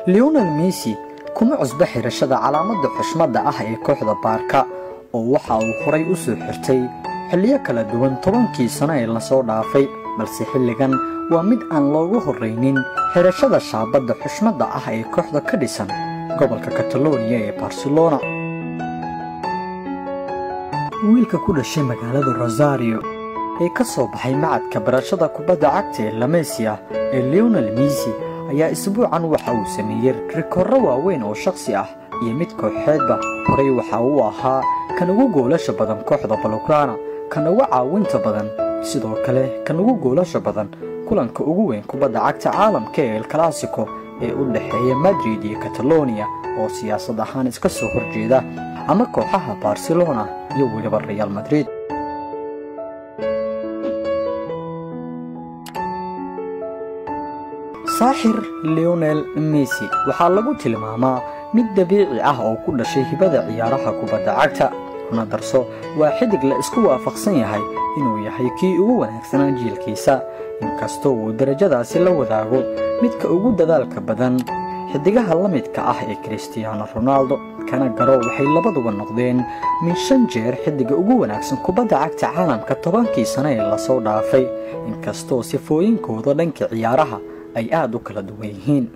leonel messi kuma cusbo xirashada calaamadda xushmadda ah ee kooxda baarka oo waxa uu horay u soo xirtay xilliyo kala duwan tobankii sano ee lasoo dhaafay balse xilligan waa mid aan loogu horraynin xirashada shaabadda xushmadda ah ee kooxda ka dhisan gobolka kataloniya ee barcelona wiilka ku dhashay magaalada rosario ee ka soo baxay macadka barashada kubadda cagta ee lamesia ee leonel messi ayaa isbuucan waxa uu sameeyey rikoorro waaweyn oo shakhsi ah iyo mid kooxeedba horay waxa uu ahaa kan ugu goolasha badan kooxda balograna kan ugu caawinta badan sidoo kale kan ugu goolasha badan kulanka ugu weyn kubadda cagta caalamka ee el classico ee u dhexeeya madrid iyo kataloniya oo siyaasad ahaan iska soo horjeeda ama kooxaha barcelona iyo weliba real madrid saaxir leonel messi waxaa lagu tilmaamaa mid dabiici ah oo ku dhashay hibada ciyaaraha kubadda cagta kuna darso waa xidig la isku waafaqsan yahay inuu yahay kii ugu wanaagsanaa jiilkiisa inkastoo uu darajadaasi la wadaago midka ugu dadaalka badan xidigaha la midka ah ee kristiyaano ronaldo kana garo waxay labaduba noqdeen min shan jeer xidiga ugu wanaagsan kubadda cagta caalamka tobankii sano ee lasoo dhaafay inkastoo sifooyinkooda dhanka ciyaaraha ay aad u kala duwan yihiin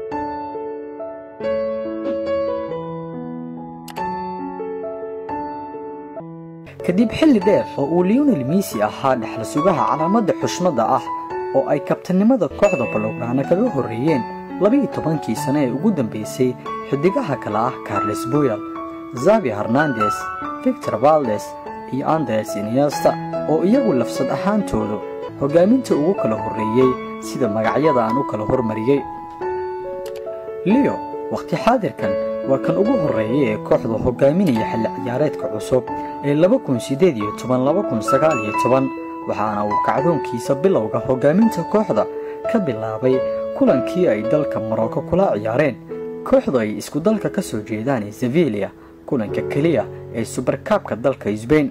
kadib xilli dheer oo uu leonel messi ahaa dhexla sugaha calaamadda xushmadda ah oo ay kabtanimada kooxda balograna kaga horreeyeen labiiyo tobankii sano ee ugu dambaysay xidigaha kale ah carles boyal zavi hernandes victor valdes iyo andres iniesta oo iyagu lafsad ahaantoodu hoggaaminta ugu kala horreeyey sida magacyada aan u kala hormariyey leo wakhti xaadirkan waa kan ugu horreeyay ee kooxda hoggaaminaya xilli ciyaareedka cusub ee waxaana uu kacdoonkiisa bilowga hoggaaminta kooxda ka bilaabay kulankii ay dalka morocco kula ciyaareen kooxdu ay isku dalka ka soo jeedaan ee sevilia kulanka keliya ee subarkaabka dalka sbain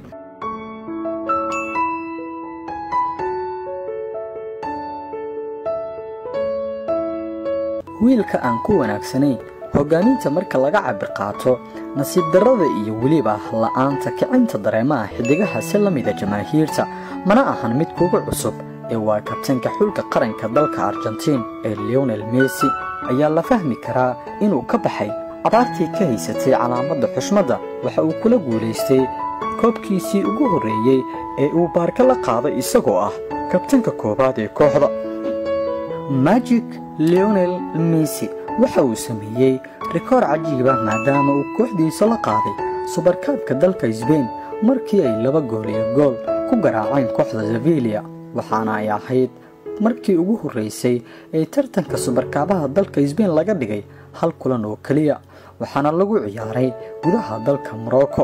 wiilka aan ku wanaagsanayn hoggaaminta marka laga cabir qaato nasiib darrada iyo weliba la'aanta kicinta dareemaha xidigaha si la mida jamaahiirta mana ahan mid kuga cusub ee waa kabtanka xulka qaranka dalka argentiin ee leonel messi ayaa la fahmi karaa inuu ka baxay abaartii ka haysatay calaamadda xushmadda waxa uu kula guulaystay koobkiisii ugu horreeyey ee uu baarka la qaaday isagoo ah kabtanka koowaad ee kooxda magic leonel messi waxa uu sameeyey rikoor cajiiba maadaama uu kooxdiisa la qaaday subarkaabka dalka sbain markii ay laba gool iyo gool ku garaaceen kooxda sevilia waxaana ay ahayd markii ugu horraysay ee tartanka subarkaabaha dalka sbain laga dhigay hal kulan oo keliya waxaana lagu ciyaaray gudaha dalka morocco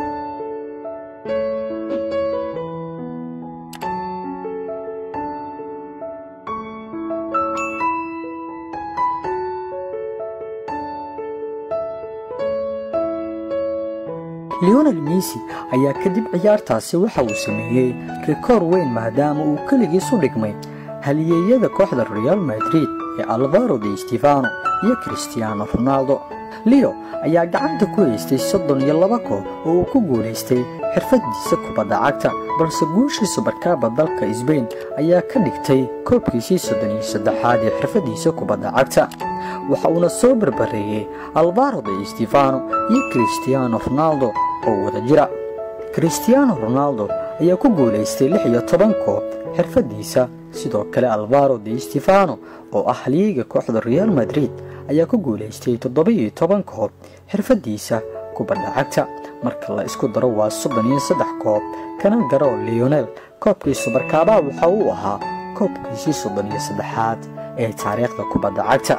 leonel messi ayaa kadib ciyaartaasi waxa uu sameeyey rikoor weyn maadaama uu keligiis u dhigmay haliyeeyada kooxda real madrid ee alvaro de stefano iyo kristiyaano ronaldo leo ayaa gacanta ku haystay soddon iyo laba koob oo uu ku guulaystay xirfadiisa kubadda cagta balse guushii subarkaaba dalka sbain ayaa ka dhigtay koobkiisii soddon iyo saddexaad ee xirfadiisa kubadda cagta waxa uuna soo barbareeyey alvaro de stefano iyo kristiyaano ronaldo oo wada jira kristiyaano ronaldo ayaa ku guulaystay lix iyo toban koob xirfadiisa sidoo kale alvaro de stefano oo ah haliyeyga kooxda real madrid ayaa ku guulaystay toddoba-iyo toban koob xirfadiisa kubadda cagta marka la isku daro waa soddon iyo saddex koob kana garo leonel koobkii subarkaabaha waxa uu ahaa koobkiisii soddon iyo saddexaad ee taariikhda kubadda cagta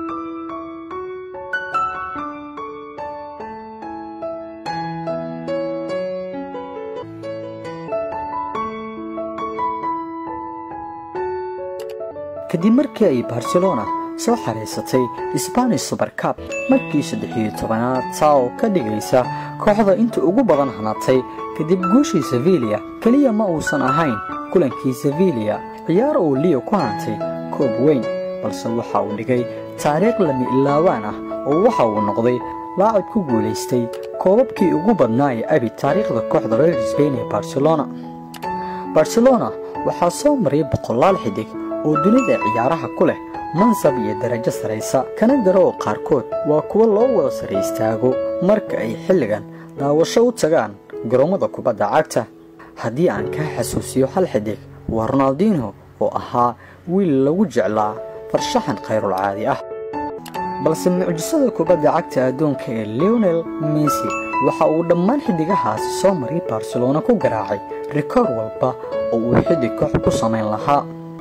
kadib markii ay barcelona soo xariisatay sbanish subarkab markii saddexiyo tobanaad taa oo ka dhigaysa kooxda inta ugu badan hanatay kadib guushii sevilia keliya ma uusan ahayn kulankii sevilia ciyaar uu leo ku hantay koob weyn balse waxa uu dhigay taariikh lami ilaawaan ah oo waxa uu noqday laacib ku guulaystay koobabkii ugu badnaa ee abi taariikhda kooxda reer sbain ee barcelona barcelona waxaa soo maray boqolaal xidig oo dunida ciyaaraha ku leh mansab iyo darajo saraysa kana daro oo qaarkood waa kuwo loo wada sara istaago marka ay xilligan daawasho u tagaan garoommada kubadda cagta haddii aan kaa xasuusiyo hal xidig waa ronaldinho oo ahaa wiil lagu jeclaa farshaxan khayrulcaadi ah balse mucjisada kubadda cagta adduunka ee leonel messi waxa uu dhammaan xidigahaasi soo maray barcelona ku garaacay rikoor walba oo uu xidig koox ku samayn lahaa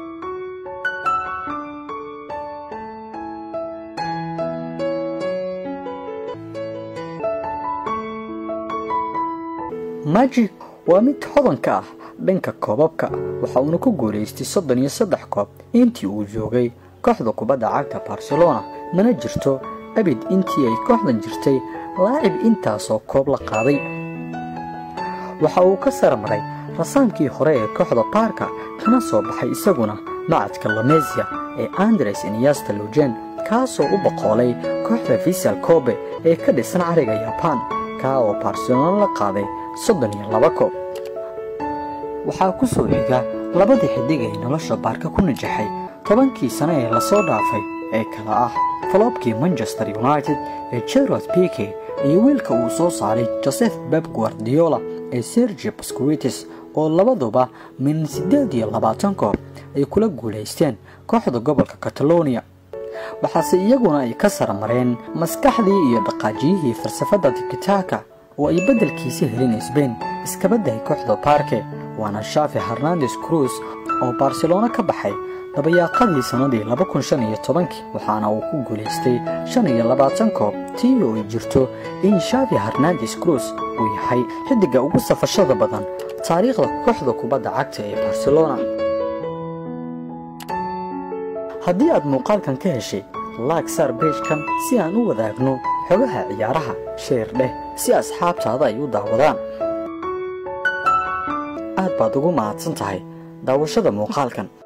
magic waa mid hodanka ah dhanka koobabka waxa uuna ku guulaystay soddon iyo saddex koob intii uu joogay kooxda kubadda cagta barcelona mana jirto abid intii ay kooxdan jirtay laacib intaasoo koob la qaaday waxa uu ka sarmaray rasaamkii hore ee kooxda baarka kana soo baxay isaguna macadka lamesia ee andres inyasta lujen kaasoo u boqoolay kooxda visal kobe ee ka dhisan cariga yabaan kaa oo barcelona la qaaday soddon iyo laba koob waxaa ku soo xiga labadii xidig ee nolosha baarka ku najaxay tobankii sano ee lasoo dhaafay ee kala ah faloobkii manchester united ee jerod pike iyo wiilka uu soo saaray joseph beb guardiola ee sergi bascuitis oo labaduba min siddeed iyo labaatan koob ay kula guulaysteen kooxda gobolka catalonia waxaase iyaguna ay ka saramareen maskaxdii iyo dhaqaajiyihii falsafadda tikitaka oo ay beddelkiisa helin sbain iskabaddahay kooxda baarke waana shafi hernandes cruz oo barcelona ka baxay dabayaaqadii sannadii laba kun shan iyo tobankii waxaana uu ku guulaystay shan iyo labaatan koob tii oo ay jirto in shafi hernandes cruz uu yahay xiddigga ugu safashada badan taariikhda kooxda kubadda cagta ee barcelona haddii aad muuqaalkan ka heshay laag saar beejkan si aan u wadaagno xogaha ciyaaraha sheer dheh si asxaabtaada ay u daawadaan aad baad ugu mahadsan tahay daawashada muuqaalkan